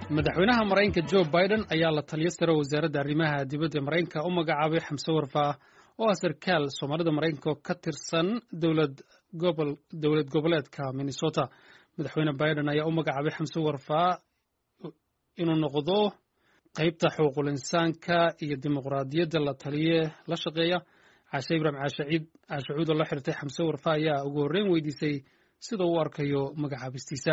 madaxweynaha maraykanka jo biden ayaa la taliyo sare wasaaradda arrimaha dibadda maraykanka u magacaabay xamse warfaa oo ah sarkaal soomaalida maraykanka oo ka tirsan dowlad goboleedka minnesota madaxweyne biden ayaa u magacaabay xamse warfaa inuu noqdo qeybta xuquuqul insaanka iyo dimuqraadiyadda la taliye la shaqeeya caashe ibraahim caashaciid caashacuud oo la xirtay xamse warfaa ayaa ugu horreyn weydiisay sida uu arkayo magacaabistiisa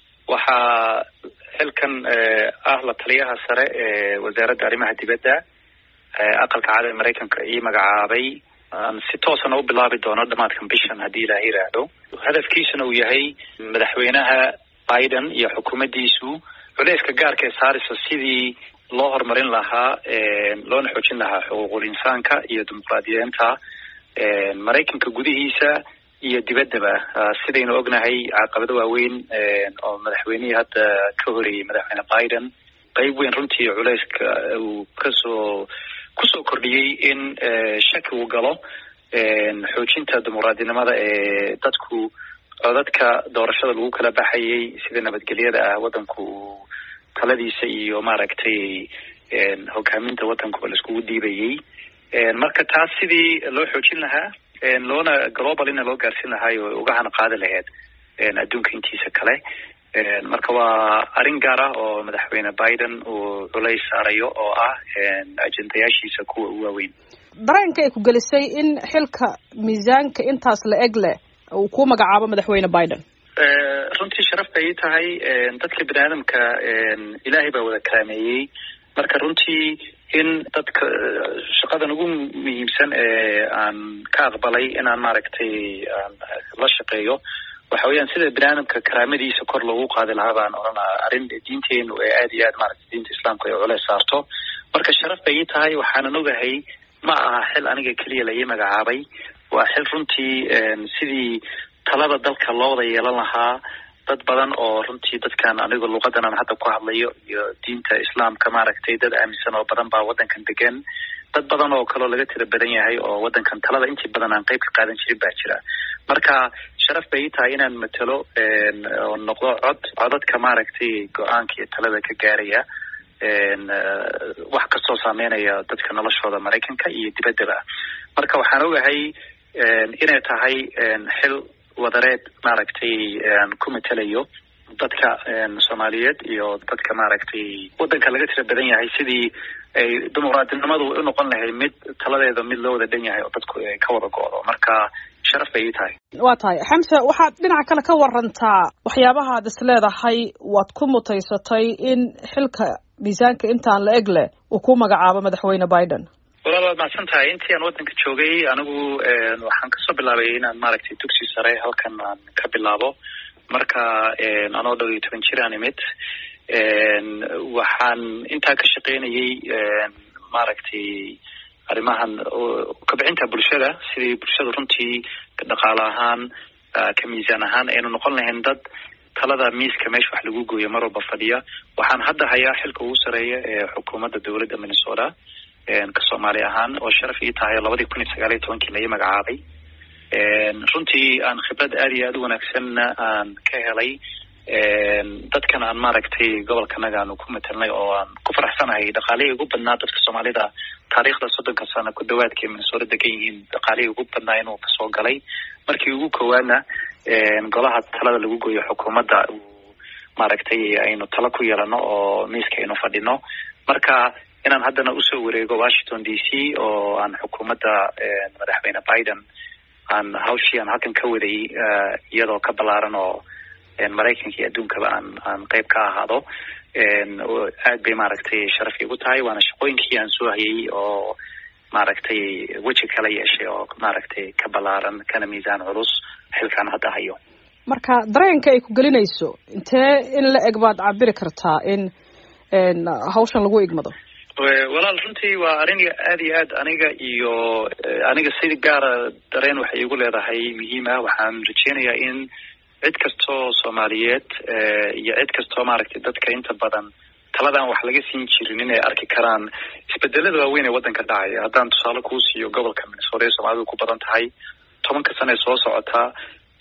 waxaa xilkan ah la taliyaha sare ee wasaaradda arrimaha dibadda aqalka cad ee maraykanka ii magacaabay aan si toosana u bilaabi doono dhamaadkan bishan haddii ilaah yiraahdo hadafkiisuna uu yahay madaxweynaha biden iyo xukuumaddiisu culeyska gaarka ee saarisa sidii loo horumarin lahaa loona xoojin lahaa xuquuqul insaanka iyo dimuqraadiyeenta maraykanka gudihiisa iyo dibaddaba sidaynu ognahay caqabado waaweyn oo madaxweynihii hadda ka horeeyey madaxweyne biden qeyb weyn runtii culeyska uu kasoo kusoo kordhiyey in shaki uu galo xoojinta dimuqraadinimada ee dadku codadka doorashada lagu kala baxayay sida nabadgelyada ah waddanku uu taladiisa iyo maaragtay hogaaminta waddanka la iskugu dhiibayay marka taas sidii loo xoojin lahaa loona globalina loo gaarsin lahaay oo uga hana qaadi lahayd adduunka intiisa kale marka waa arrin gaar ah oo madaxweyne biden uu culays saarayo oo ah ajendayaashiisa kuwa u waaweyn dareenka ay ku gelisay in xilka miisaanka intaas la eg leh uu ku magacaabo madaxweyne biden runtii sharaf bay ii tahay dadka bini aadamka ilaahay baa wada karaameeyey marka runtii in dadka shaqadan ugu muhiimsan ee aan ka aqbalay inaan maaragtay aan la shaqeeyo waxa weeyaan sida bini aadamka karaamadiisa kor loogu qaadi lahaa baan odhanaa arrin diinteenu ee aad iyo aad maaragtay diinta islaamka ay culeys saarto marka sharaf bay ii tahay waxaanan ogahay ma aha xil aniga keliya la ii magacaabay waa xil runtii sidii talada dalka loo wada yeelan lahaa dad badan oo runtii dadkan aniga luqadan aan hadda ku hadlayo iyo diinta islaamka maaragtay dad aaminsan oo badan baa waddankan degan dad badan oo kaleo laga tira badan yahay oo waddankan talada intii badan aan qeyb ka qaadan jirin baa jira marka sharaf bay ii tahay inaan matelo oo noqdo cod codadka maaragtay go-aanka iyo talada ka gaaraya wax kastoo saameynaya dadka noloshooda maraykanka iyo dibaddaba marka waxaan ogahay inay tahay xil wadareed maaragtay ku matelayo dadka soomaaliyeed iyo dadka maaragtay waddanka laga tira badan yahay sidii ay dimuqraadinimadu u noqon lahayd mid taladeeda mid loo wada dhan yahay oo dadku ay ka wada go-do marka sharaf bay ii tahay waa tahay xamse waxaad dhinaca kale ka warantaa waxyaabahaad is leedahay waad ku mutaysatay in xilka miisaanka intaan la eg leh uu ku magacaabo madaxweyne biden walaal waad macsan tahay intii aan waddanka joogay anigu waxaan kasoo bilaabay inaan maaragtay dugsi sare halkan aan ka bilaabo marka anoo dhow iyo toban jir aan imid waxaan intaa ka shaqeynayay maaragtay arrimahan kabixinta bulshada sidii bulshada runtii dhaqaale ahaan ka miisaan ahaan aynu noqon lahayn dad talada miiska meesha wax lagu gooyo mar walba fadhiya waxaan hadda hayaa xilka ugu sareeya ee xukuumadda dowladda minnesota ka soomaali ahaan oo sharaf ii tahay labadii kun iyo sagaal iyo tobankii lai magacaabay runtii aan khibrad aad iyo aad u wanaagsanna aan ka helay dadkan aan maaragtay gobolkanaga aanu ku matelnay oo aan ku faraxsanahay dhaqaalihii ugu badnaa dadka soomaalida taariikhda soddonka sano ku dhawaadkay minnesota degan yihiin dhaqaalihii ugu badnaa inuu kasoo galay markii ugu koowaadna golaha talada lagu gooyo xukuumadda maaragtay aynu talo ku yeelano oo miiska aynu fadhino marka inaan haddana usoo wareego washington d c oo aan xukuumadda madaxweyne biden aan hawshii aan halkan ka waday iyadoo ka ballaaran oo maraykanka iyo adduunkaba aan aan qeyb ka ahaado aad bay maaragtay sharaf igu tahay waana shaqooyinkii aan soo hayay oo maaragtay weji kala yeeshay oo maaragtay ka ballaaran kana miisaan culus xilkaan hadda hayo marka dareenka ay ku gelinayso intee in la eg baad cabiri kartaa in hawshan lagu igmado walaal runtii waa arrin aad iyo aad aniga iyo aniga si gaara dareen waxay igu leedahay muhiim ah waxaan rajeynayaa in cid kastoo soomaaliyeed iyo cid kastoo maaragtay dadka inta badan taladan wax laga siin jirin inay arki karaan isbedelada waaweyn ee waddanka dhacaya haddaan tusaale kuu siiyo gobolka minnesota ee soomaalidu ku badan tahay tobanka sane ee soo socotaa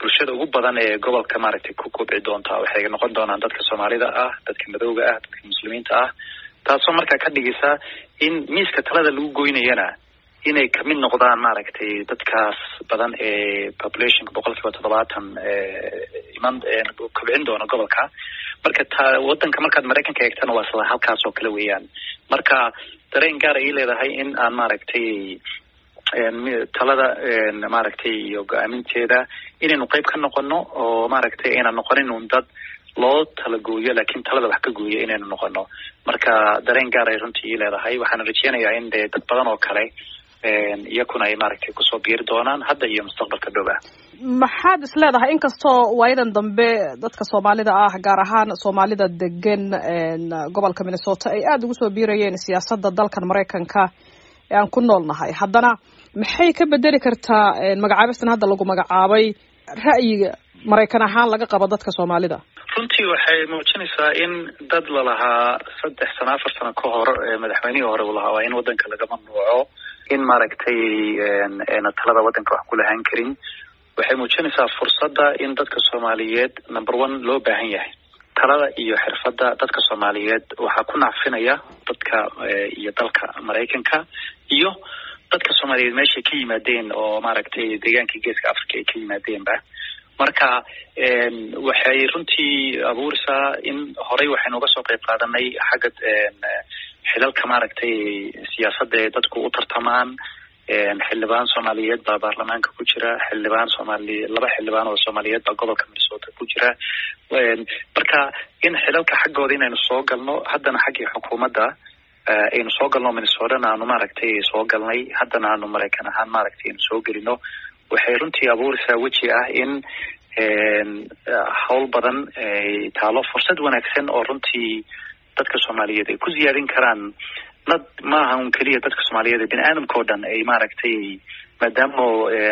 bulshada ugu badan ee gobolka maaragtay ku kobci doonta waxay noqon doonaan dadka soomaalida ah dadka madowga ah dadka muslimiinta ah taasoo markaa ka dhigaysa in miiska talada lagu goynayana inay kamid noqdaan maaragtay dadkaas badan ee populationka boqol kiiba toddobaatan iman kobcin doona gobolka marka ta wadanka markaad maraykanka eegtana waa sida halkaas oo kale weeyaan marka dareen gaar ay leedahay in aan maaragtay talada maaragtay iyo go-aaminteeda inaynu qeyb ka noqono oo maaragtay aynan noqonin un dad loo talagooyo laakiin talada wax ka gooyo inaynu noqono marka dareen gaar ay runtii leedahay waxaana rajeynayaa in dee dad badan oo kale iyakuna ay maaragtay kusoo biiri doonaan hadda iyo mustaqbalka dhow ah maxaad is leedahay inkastoo waayadan dambe dadka soomaalida ah gaar ahaan soomaalida degan gobolka minnesota ay aada ugu soo biirayeen siyaasadda dalkan maraykanka ee aan ku nool nahay haddana maxay ka bedeli kartaa magacaabistan hadda lagu magacaabay ra'yiga maraykan ahaan laga qabo dadka soomaalida runtii waxay muujinaysaa in dad lalahaa saddex sano afar sano ka hor madaxweynihii hore uu lahaa waa in wadanka laga mamnuuco in maaragtay na talada wadanka wax ku lahaan karin waxay muujinaysaa fursadda in dadka soomaaliyeed number one loo baahan yahay talada iyo xirfadda dadka soomaaliyeed waxaa ku nacfinaya dadka iyo dalka maraykanka iyo dadka soomaaliyeed meeshay ka yimaadeen oo maaragtay deegaanka geeska africa ay ka yimaadeenba marka waxay runtii abuuraysaa in horey waxaynu uga soo qayb qaadanay xagga xilalka maaragtay siyaasadda ee dadku u tartamaan xildhibaan soomaaliyeed baa baarlamaanka ku jira xildhibaan soomaali laba xildhibaan oo soomaaliyeed baa gobolka minnesota ku jira marka in xilalka xaggooda inaynu soo galno haddana xaggii xukuumadda aynu soo galno minnesotana aanu maaragtay soo galnay haddana aanu maraykan ahaan maaragtay aynu soo gelino waxay runtii abuuraysaa weji ah in hawl badan taalo fursad wanaagsan oo runtii dadka soomaaliyeed ay ku ziyaadin karaan nad maaha un keliya dadka soomaaliyeed ee bini aadamka oo dhan ay maaragtay maadaama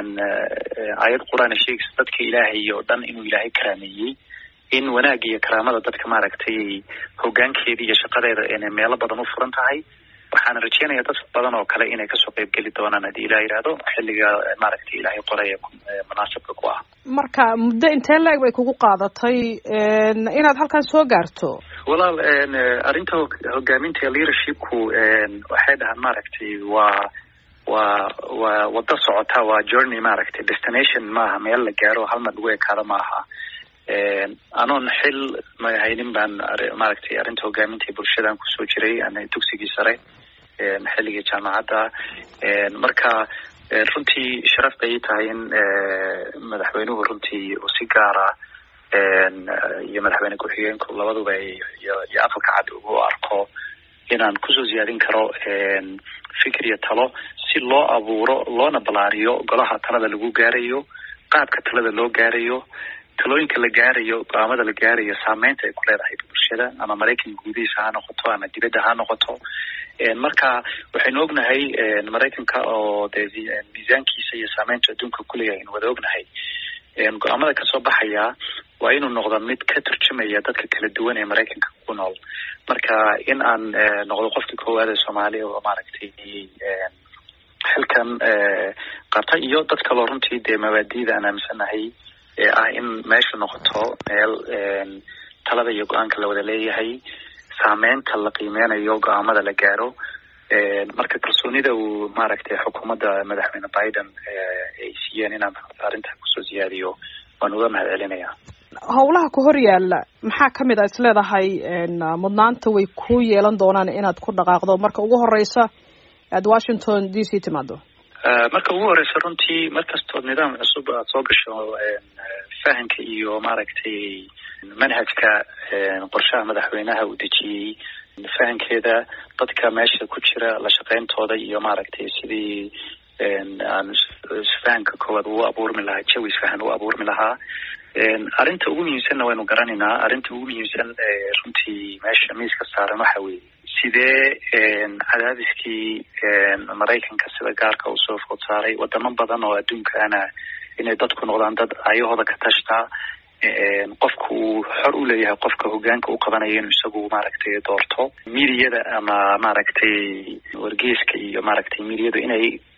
aayad qur-aan sheegaysa dadka ilaahay oo dhan inuu ilaahay karaameeyey in wanaag iyo karaamada dadka maaragtay hogaankeeda iyo shaqadeeda inay meelo badan u furan tahay waxaana rajeynaya dad badan oo kale inay kasoo qayb geli doonaan haddii ilah yidhaahdo xilliga maaragtay ilaahay qoraya munaasabka ku ah marka muddo intee la-eg bay kugu qaadatay inaad halkan soo gaarto walaal arrinta hogaaminta leadershipku waxay dhahaan maaragtay waa waa waa wado socota waa journey maaragtay destination maaha meel la gaaro hal mar lagu ekaado maaha anoon xil mahaynin baan maaragtay arrinta hogaaminta bulshadan kusoo jiray dugsigii sare xilligii jaamacadda marka runtii sharaf bay tahay in madaxweynuhu runtii uu si gaara iyo madaxweyne ku-xigeenku labaduba iyo aqalka cad ugu arko inaan kusoo ziyaadin karo fikir iyo talo si loo abuuro loona balaariyo golaha talada lagu gaarayo qaabka talada loo gaarayo talooyinka la gaarayo go-aamada la gaarayo saameynta ay ku leedahay bulshada ama maraykanka gudihiisa ha noqoto ama dibadda ha noqoto marka waxaynu ognahay maraykanka oo dee miisaankiisa iyo saameynta adduunka kuleeyahay aynu wada ognahay go-aamada kasoo baxaya waa inuu noqdo mid ka turjumaya dadka kala duwan ee maraykanka ku nool marka in aan noqdo qofkii koowaad ee soomaaliya oo maaragtay xilkan qabta iyo dad kaloo runtii dee mabaadiida aan aaminsanahay ee ah in meeshu noqoto meel talada iyo go-aanka la wada leeyahay saameynta la qiimeynayo go-aamada la gaaro marka kalsoonida uu maaragtay xukuumadda madaxweyne biden ay siiyeen inaan arrintaa kusoo ziyaadiyo waan uga mahad celinaya howlaha ku hor yaala maxaa kamid a isleedahay mudnaanta way ku yeelan doonaan inaad ku dhaqaaqdo marka ugu horeysa aad washington d c timaado marka ugu horeysa runtii markastood nidaam cusub aad soo gasho fahamka iyo maaragtay manhajka qorshaha madaxweynaha uu dejiyey fahamkeeda dadka meesha ku jira la shaqeyntooda iyo maaragtay sidii aan isfahanka koowaad uu abuurmi lahaa jawi isfahan u abuurmi lahaa arrinta ugu muhiimsanna waynu garanaynaa arrinta ugu muhiimsan runtii meesha miiska saaran waxa weeye sidee cadaadiskii maraykanka sida gaarka uu soo food saaray wadamo badan oo adduunkaana inay dadku noqdaan dad ayahooda ka tashtaa qofka uu xor u leeyahay qofka hogaanka u qabanaya inuu isagu maaragtay doorto miidiyada ama maaragtay wargeeska iyo maaragtay miidiyadu inay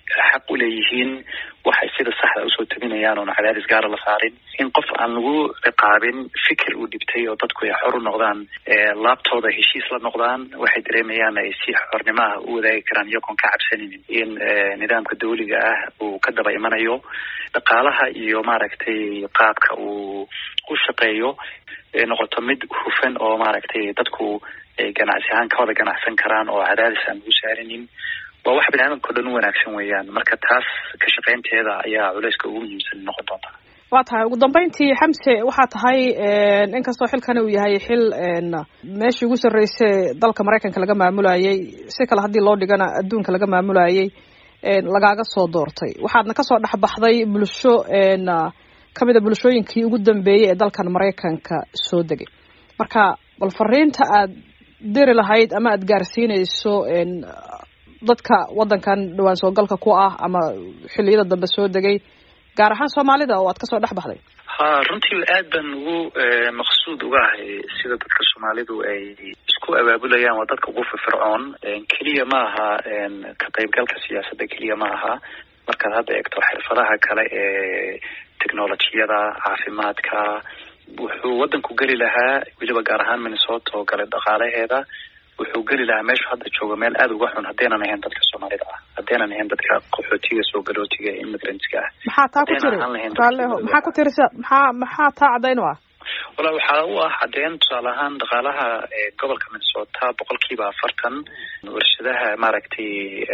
xaq u leeyihiin waxay sida saxda usoo tabinayaan oona cadaadis gaara la saarin in qof aan lagu ciqaabin fikir uu dhibtay oo dadku ay xor u noqdaan laabtooda heshiis la noqdaan waxay dareemayaan ay si xornimo ah u wadaagi karaan iyagoon ka cabsanaynin in nidaamka dawliga ah uu ka daba imanayo dhaqaalaha iyo maaragtay qaabka uu u shaqeeyo noqoto mid hufan oo maaragtay dadku ay ganacsi ahaan ka wada ganacsan karaan oo cadaadis aan lagu saarinin waa wax biniaadamka o dhan u wanaagsan weeyaan marka taas ka shaqaynteeda ayaa culeyska ugu muhiimsan noqon doonta waa tahay ugu dambeyntii xamse waxaa tahay inkastoo xilkani uu yahay xil meeshii ugu sarreysay dalka maraykanka laga maamulayay si kale haddii loo dhigana adduunka laga maamulayay lagaaga soo doortay waxaadna kasoo dhexbaxday bulsho kamid a bulshooyinkii ugu dambeeyey ee dalkan maraykanka soo degay marka bal fariinta aad diri lahayd ama aada gaarsiinayso dadka waddankan dhawaan soogalka ku ah ama xilliyada dambe soo degay gaar ahaan soomaalida oo aad kasoo dhex baxday ha runtii aad baan ugu maqsuud uga ahay sida dadka soomaalidu ay isku abaabulayaan waa dadka ugu firfircoon keliya ma aha ka qaybgalka siyaasadda keliya ma aha markaad hadda eegto xirfadaha kale ee technolojiyada caafimaadka wuxuu waddanku geli lahaa weliba gaar ahaan minnesota oo kale dhaqaalaheeda wuxuu geli lahaa meeshu hadda joogo meel aada uga xun haddaynan ahayn dadka soomaalida ah haddaynan ahayn dadka qaxootiga soo galootiga ee immigrantska ah maxaa taa ku tiri raalleho maxaa ku tiri maxaa maxaa taa caddayn u ah wala waxaa u ah caddeyn tusaale ahaan dhaqaalaha gobolka minnesota boqolkiiba afartan warshadaha maaragtay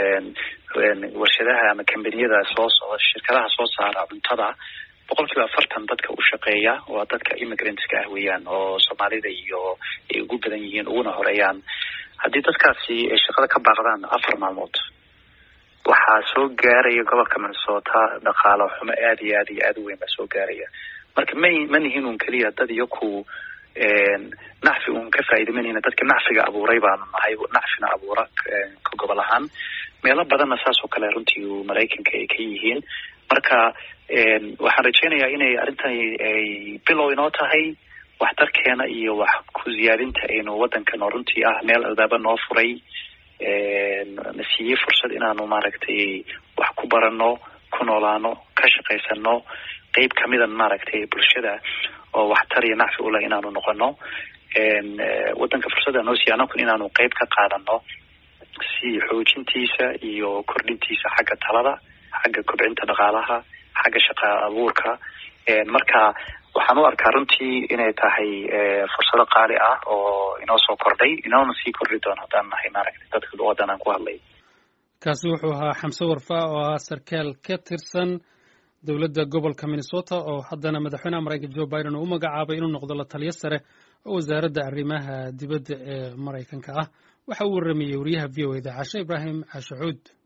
warshadaha ama kambaniyada soo socda shirkadaha soo saara cuntada boqolkiiba afartan dadka u shaqeeya waa dadka immigrantska ah weeyaan oo soomaalida iyo ay ugu badan yihiin uguna horeeyaan haddii dadkaasi ay shaqada ka baaqdaan afar maalmood waxaa soo gaaraya gobolka minnesota dhaqaalo xumo aada iyo aad iyo aada u weyn baa soo gaaraya marka ma ma nihin un keliya dad iyo ku nacfi un ka faa'iida manihina dadka nacfiga abuuray baanu nahay nacfina abuura ka gobol ahaan meelo badanna saas oo kale runtii maraykanka ay ka yihiin marka waxaan rajeynayaa inay arrintani ay bilow inoo tahay waxtarkeena iyo wax ku ziyaadinta aynu waddankan oo runtii ah meel albaaba noo furay na siiyey fursad inaanu maaragtay wax ku barano ku noolaano ka shaqaysano qeyb kamidan maaragtay bulshada oo waxtar iyo nacfi uleh inaanu noqono waddanka fursadda noo siiya anakun inaanu qeyb ka qaadano si xoojintiisa iyo kordhintiisa xagga talada xagga kobcinta dhaqaalaha xagga shaqa abuurka marka waxaan u arkaa runtii inay tahay fursado qaali ah oo inoo soo kordhay inoona sii kordhi doono haddaan nahay maaragtay dadka luqadan aan ku hadlay kaasi wuxuu ahaa xamse warfa oo ahaa sarkaal ka tirsan dowladda gobolka minnesota oo haddana madaxweynaha maraykanka joe biden uu u magacaabay inuu noqdo la taliyo sare oo wasaaradda arrimaha dibadda ee maraykanka ah waxa uu warramayey wariyaha v o eda cashe ibraahim cashe xuud